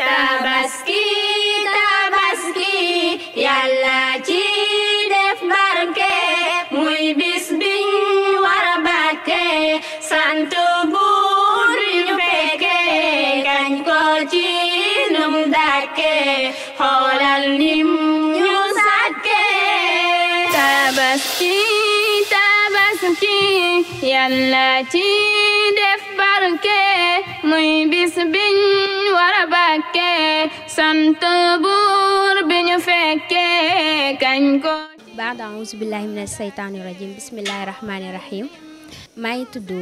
tabaski tabaski yàlla ci def barke muy bis biñ war a bàkke sant buur ñu fekke kañ ko ci num dàkke xoolal nim ñu sàkke tabaski tabaski yàlla ci def barke muy bis biñ war a bàkke sant buur bi ñu fekke kañ ko baada auzu billahi mina seytaani rajim bismillahi rahmaani rahim maa ngi tudd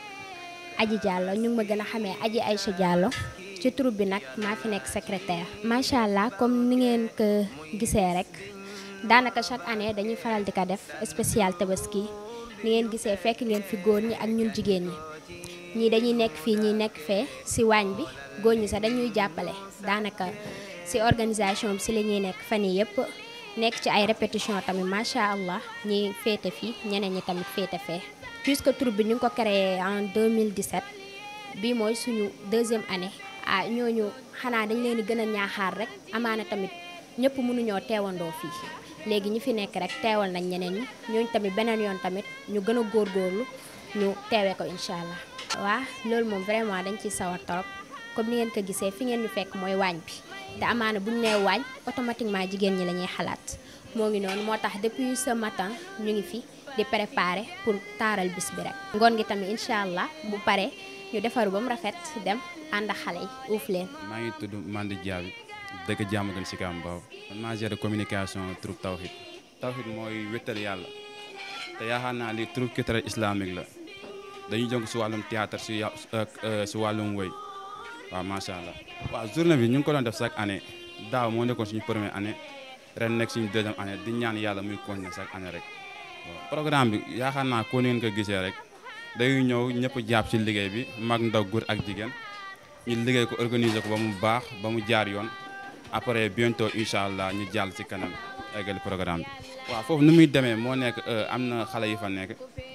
Aji Diallo ñu ngi ma gën a xamee Aji Aïcha Diallo ci troupe bi nag maa fi nekk secrétaire macha allah comme ni ngeen ko gisee rek daanaka chaque année dañuy faral di ko def spécial tabaski ni ngeen gisee fekk ngeen fi góor ñi ak ñun jigéen ñi ñii dañuy nekk fii ñii nekk fee si waañ bi góor ñi sax dañuy jàppale daanaka si organisation bi si la ñuy nekk fan yii yëpp nekk ci ay répétition tamit macha allah ñi féete fii ñeneen ñi tamit féete fee. puisque troupe bi ñu ngi ko créé en 2017 bii mooy suñu deuxième année ah ñooñu xanaa dañ leen di gën a ñaaxaar rek amaana tamit ñëpp mënuñoo teewandoo fii léegi ñi fi nekk rek teewal nañ ñeneen ñi ñooñu tamit beneen yoon tamit ñu gën a góorgóorlu ñu teewee ko incha allah. waa loolu moom vraiment dañ ciy sawar torop comme ni ngeen ko gisee fi ngeen ñu fekk mooy waañ bi te amaana bu ñu nee waañ automatiquement jigéen ñi la ñuy xalaat moo ngi noonu moo tax depuis ce matin ñu ngi fi di préparer pour taaral bis bi rek. ngoon gi tamit incha allah bu pare ñu defaru ba mu rafet dem ànd ak xale yi uuf leen. maa ngi tudd Mandi Diaby dëkk Diamaguène Sicap Mbao man maa géré communication troupe Tawhid Tawhid mooy wéttal yàlla te yaakaar naa li troupe culturel islamique la dañuy jong si wàllum théâtre si si wàllum woy waaw macha allah. waaw journée bi ñu ngi ko doon def chaque année daaw moo nekkoon suñu première année ren nekk suñu deuxième année di ñaan yàlla muy continuer chaque année rek waaw programme bi yaakaar naa ko ni ngeen ko gisee rek dañuy ñëw ñëpp jàpp si liggéey bi mag ndaw góor ak jigéen ñu liggéey ko organiser ko ba mu baax ba mu jaar yoon après bientôt incha allah ñu jàll ci kanam eggali programme bi. waaw foofu nu muy demee moo nekk am na xale yi fa nekk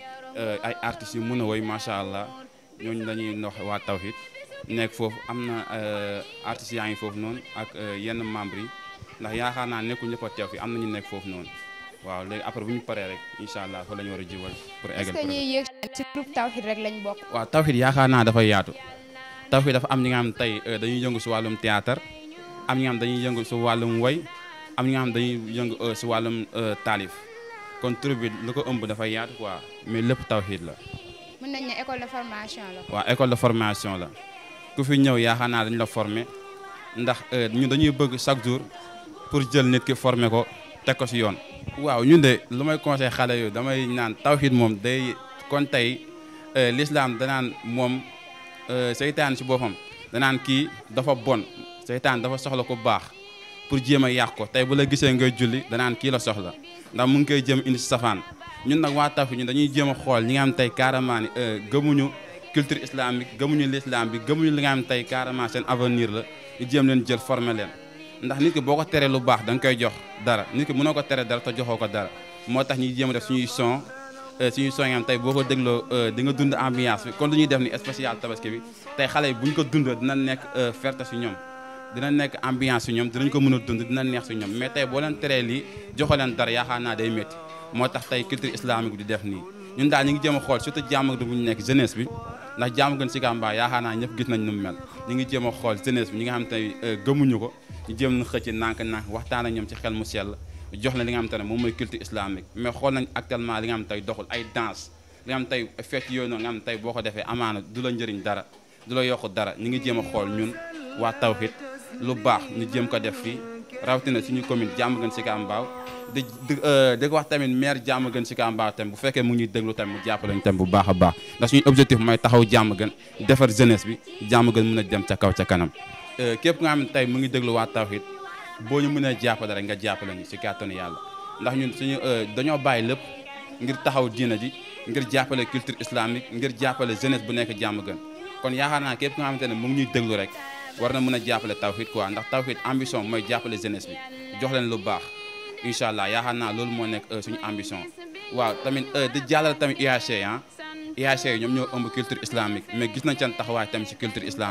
ay artistes yu mën a woy macha allah ñooñu dañuy nox waa Tawhid nekk foofu am na artistes yaa ngi foofu noonu ak yenn membres yi ndax yaakaar naa nekkul ñëpp a teew fi am na ñu nekk foofu noonu waaw léegi après bu ñu paree rek incha allah fa la ñu war a jiwal pour eggal. est-ce que ñuy yëg ci groupe Tawhid rek lañ bokk. waaw Tawhid yaakaar naa dafay yaatu Tawhid dafa am ñi nga xam tey dañuy yëngu si wàllum théâtre am ñi nga xam dañuy yëngu si wàllum woy am ñi nga xam dañuy yëngu si wàllum taalif kon troupe bi lu ko ëmb dafay yaatu quoi mais lépp Tawhid la. mën nañ ne école de formation la. waaw école de formation la ku fi ñëw yaakaar naa dañu la former ndax ñu dañuy bëgg chaque jour pour jël nit ki former ko teg ko si yoon. waaw ñun de lu may conseil xale yu damay naan Tawhid moom day kon tey l'islam danaan moom seytaan si boppam danaan kii dafa bon seytaan dafa soxla ko baax pour jéem a yàq ko tey bu la gisee ngay julli danaan kii la soxla ndax mu ngi koy jéem indi si safaan ñun nag waa Tawhid ñun dañuy jéem a xool ñi nga xam tey carrément ni gëmuñu culture islamique gëmuñu l'islam bi gëmuñu li nga xam tey carrément seen avenir la ñu jéem leen jël former leen ndax nit ki boo ko teree lu baax da nga koy jox dara nit ki mënoo ko tere dara te joxoo ko dara moo tax ñuy jéem a def suñuy son suñuy son yi am tey boo ko dégloo di nga dund ambiance bi kon lu ñuy def ni spécial tabaski bi tey xale yi bu ñu ko dund dina nekk ferte si ñoom dina nekk ambiance si ñoom dinañ ko mën a dund dina neex si ñoom mais tey boo leen teree lii joxo leen dara yaakaar naa day métti moo tax tey culture islamique di def nii ñun daal ñu ngi jéem a xool surtout jàmm bu ñu nekk jeunesse bi ndax jàmm gën Sicap Mbao yaakaar naa ñëpp gis nañ nu mu mel ñu ngi jéem a xool jeunesse bi ñi nga xam tey gëmuñu ko ñu jéem na xëcc nànk-nànk waxtaan ak ñoom ci xel mu sell jox la li nga xam te ne moom mooy culture islamique mais xool nañ actuellement li nga xam tey doxul ay danse li nga xam tey fecc yooyu noonu nga xam tey boo ko defee amaana du la njëriñ dara du la yokk dara ñu ngi jéem a xool ñun waa Tawhid lu baax ñu jéem ko def fii rawatina suñu commune Diamaguène Sicap Mbao di di di ko wax tamit maire Diamaguène Sicap Mbao tamit bu fekkee mu ngi ñuy déglu tamit mu jàppale ñu tamit bu baax a baax ndax suñu objectif mooy taxaw Diamaguène defar jeunesse bi Diamaguène mën a dem ca kaw ca kanam képp nga xam ne tey mu ngi déglu waa Tawhid boo ñu mënee jàppale rek nga jàppale ñu si kàttanu yàlla ndax ñun suñu dañoo bàyyi lépp ngir taxaw diina ji ngir jàppale culture islamique ngir jàppale jeunesse bu nekk Diamaguène kon yaakaar naa képp nga xamante ne mu ngi ñuy déglu rek war na mën a jàppale Tawhid quoi ndax Tawhid ambition mooy jàppale jeunesse bi jox leen lu baax incha allah yaakaar naa loolu moo nekk suñu ambition waaw tamit di jàllale tamit UAC ah UAC ñoom ñoo ëmb culture islamique mais gis nañ seen taxawaay tamit si culture islamique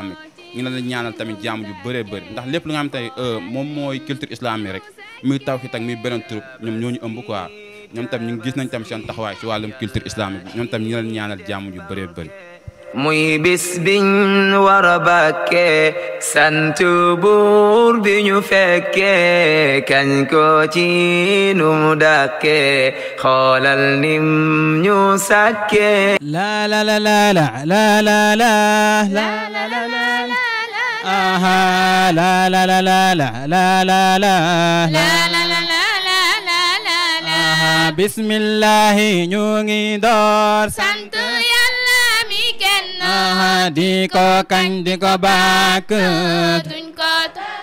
ngi leen di ñaanal tamit jàmm ju bëree bëri ndax lépp lu nga xam tey moom mooy culture islamique rek muy tawhid ak muy beneen troupe ñoom ñoo ñu ëmb quoi ñoom tam ñu ngi gis nañ tam seen taxawaay si wàllum culture islamique bi ñoom tam ñu ngi leen ñaanal jàmm ju bëree bëri muy bis biñ war a bàkkee sant buur bi ñu fekkee kañ ko ci nu mu dàkkee xoolal nim ñu sàkkee la la la la la la la la la la la la aha la la la la la la la la aha bismillahi ñu ngi door sant yàlla mi kenn aha di ko kañ di ko bàkk duñ ko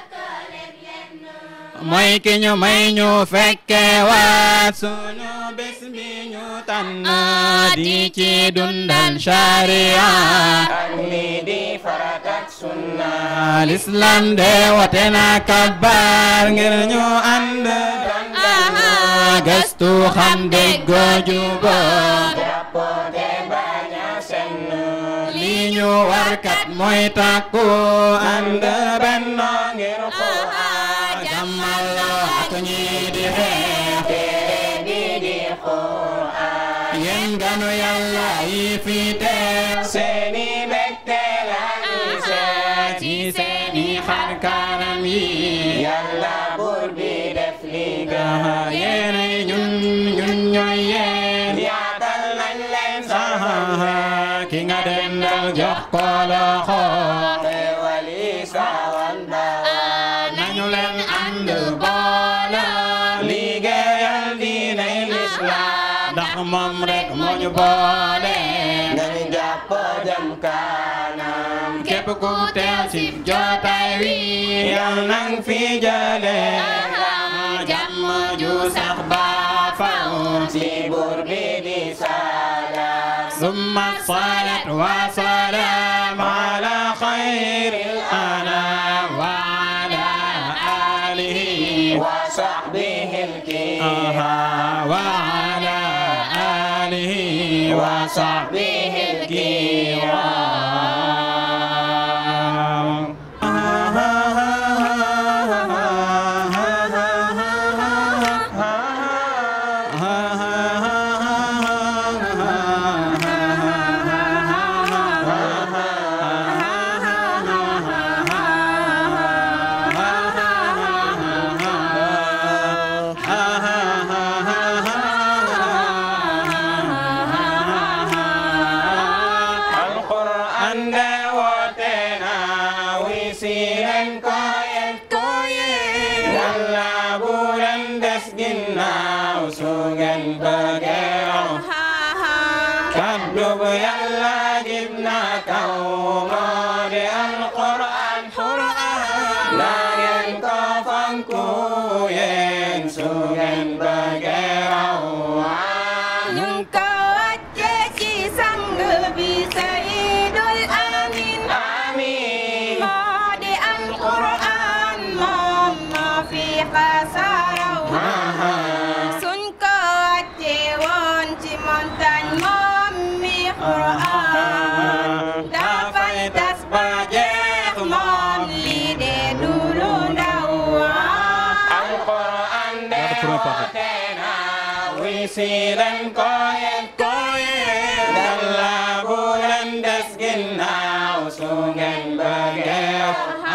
mooy ki ñu may ñu fekke waat sunu bés bi ñu tànn di ci dundal sharia l'islam de wote na kabar ngir ñu ànd gëstu xam déggoo juboo li ñu warkat mooy takku ànd benn ngir ko jàmmaloo ak ñi di xeex yéen ganu yàlla yi fi teew seeni mbégte la ñuy seet ci seeni xar kanam yi yàlla buur bi def li gën yéenay ñun ñun ñooy yéen yaatal nañ leen sax ki nga dendal jox ko loxo xewali sawan bawan nañu leen ànd boole liggéeyal diinay lislaam ndax moom rek moo ñu boole nañu jàpp jëm kanam képp ku teew ci jotaay wi yal nang fi jële jàmm ju sax ba faw ci buur bi di salaam summa salat wa salaam ala xayril anam wa ala alihi wa sahbihi al-kiram wa ala alihi wa sahbihi al-kiram alquran de woote na wi si leen ko yéen ko yéen yàlla bu leen des ginnaaw su ngeen bëggee raw kaddu bu yàlla jib na kaw moo di alquran na ngeen ko fonku yéen su ngeen bëggee raw ñu ko wàcce ci sang bi Sayyidul Amin amiin moo di alquran moom moo fi xasaraw suñ ko wàcce woon ci montagne moom mi quran dafay tas ba jeex moom lii de du lu ndaw alquran de woote na wi si leen ko yéen ko yéen yàlla bu leen des ginnaaw su ngeen bëggee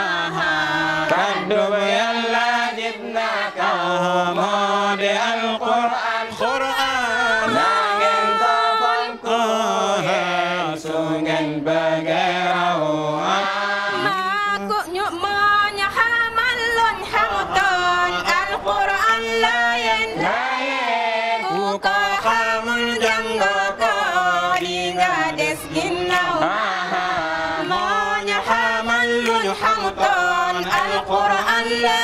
kaddu bu yàlla jib na kaw moo di alquran quran na ngeen ko fonku yéen su ngeen bëggee raw maa ko ñu moo ñu xamal luñ xamutoon alquran la yéen ku ko xamul jàngoo ko di nga des ginnaaw moo ñu xamal luñ xamutoon alquran la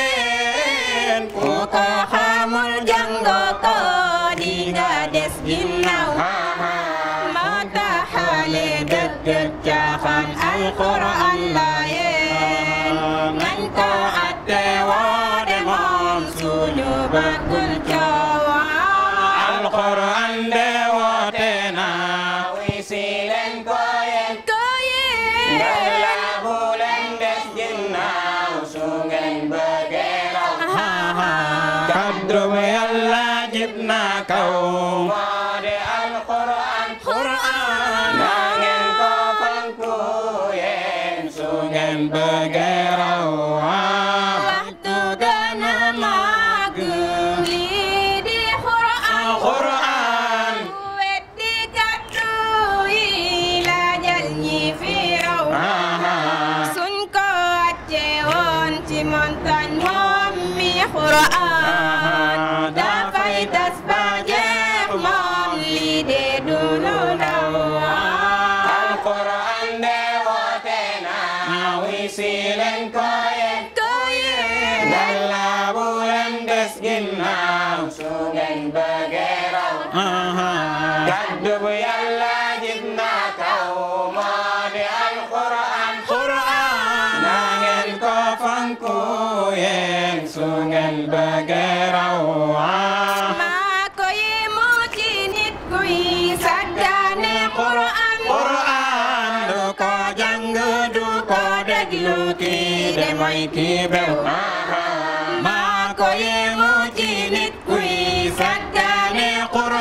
yéen ku ko xamul jàngoo ko di nga des ginnaaw moo taxale dëgg caaxaan alquran la yéen nañ ko atte woo de moom suñu bëggul coowaa alquran de woote na wi si leen ko yéen ko yéen yàlla bu leen jib na kaw moo di alquran quran na ngeen ko fonku yéen su ngeen bëggee raw waxtu gën a màgg lii di Qur'an quran weddi kàddu yi laajal ñi fi raw suñ ko wàcce woon ci montagne moom mi Qur'an dafay tas ba jeex moom lii de du lu ndaw alquran de woote na wi si leen ko yéen ko yéen yàlla bu leen des ginnaaw su ngeen bëggee raw kaddu bu yàlla jib na kaw moo di alquran quran na ngeen ko fonku yéen su ngeen bëggee raw maa ko yemu ci nit kuy sàggane Qur'an Quran du ko jàng du ko déglu kii de mooy kii bew maa ko yemu ci nit kuy sàggane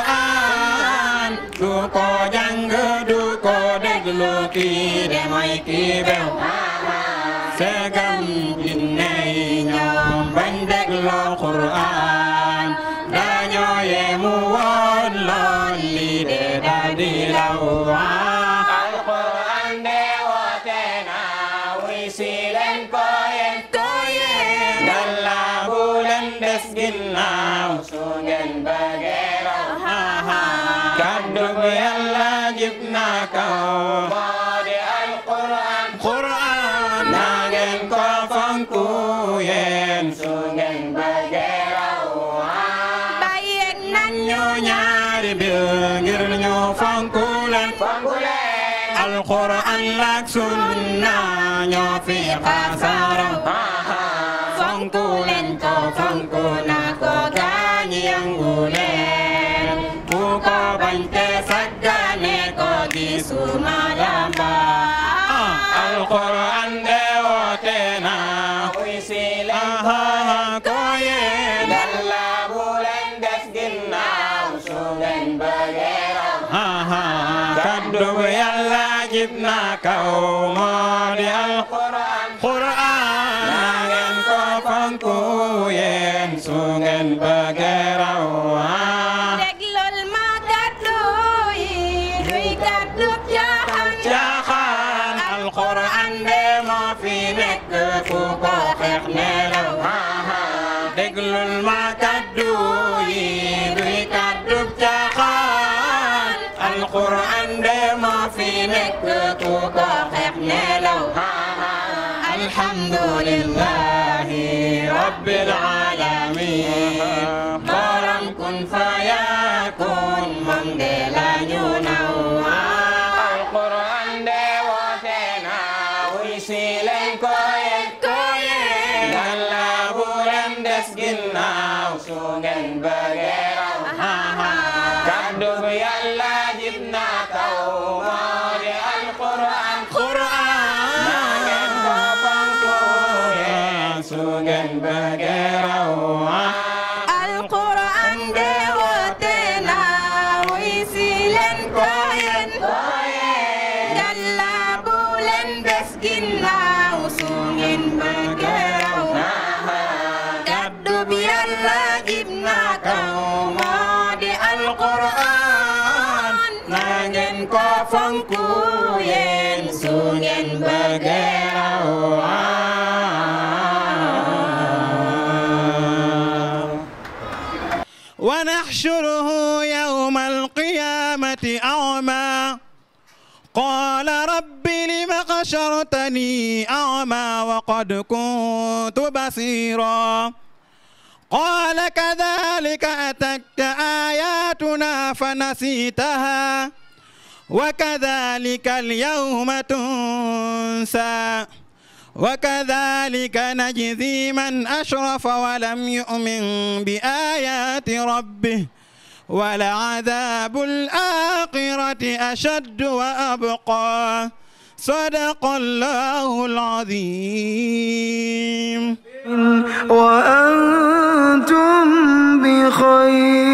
Quran du ko jàng du ko déglu kii de mooy kii bew segam jinne yi ñoom bañ dégloo Quran dañoo yemu woon lool lii de daal di law alquran de woote na wuy si leen ko yéen ko yéen yàlla bu leen des ginnaaw su ngeen bëggee raw kaddu bu yàlla jib na kaw moo di alquran quran na ngeen ko fonku yéen su ngeen bëggee raw bàyyeen nañ ñu ñaari biir ngir ñu fonku leen fonku leen alquran lak sunna ñoo fi xasaram fonku leen ko fonku na ko gaañi yangu leen ku ko bañ te saggane ko gisuma lamba alquran de woote na wuy si leen ko yéen yàlla bu leen des ginnaaw su ngeen bëggee raw kaddu bu yàlla jib na kaw moo di alquran quran na ngeen ko fonku yéen su ngeen bëggee raw déglul ma kàddu yi duy kàddu jaaxal caaxaan alquran de moo fi nekk ku ko xeex nelaw déglul ma kaddu yi duy kaddu caaxaan alquran de moo fi nekk ku ko xeex nelaw alhamdulillahi rabbil alamin borom kun fayakun moom de la ñu naw alquran de woote na wuy si leen ko yéen ko yéen yàlla bu leen des ginnaaw su ngeen bëggee raw kaddu bu yàlla jib na kaw moo di alquran quran na ngeen ko fonku yéen su ngeen bëggee raw alquran de woote na wuy si leen ko yéen yàlla bu leen des ginnaaw su ngeen bëggee raw kaddu bi yàlla jib na kaw moo di alquran na ngeen ko fonku yéen su ngeen bëggee raw ونحشره يوم القيامة أعمى قال رب لم حشرتني أعمى وقد كنت بصيرا قال كذلك أتتك آياتنا فنسيتها وكذلك اليوم تنسى وكذلك نجزي من أشرف ولم يؤمن بآيات ربه ولعذاب الآخرة أشد وأبقى صدق الله العظيم وأنتم بخير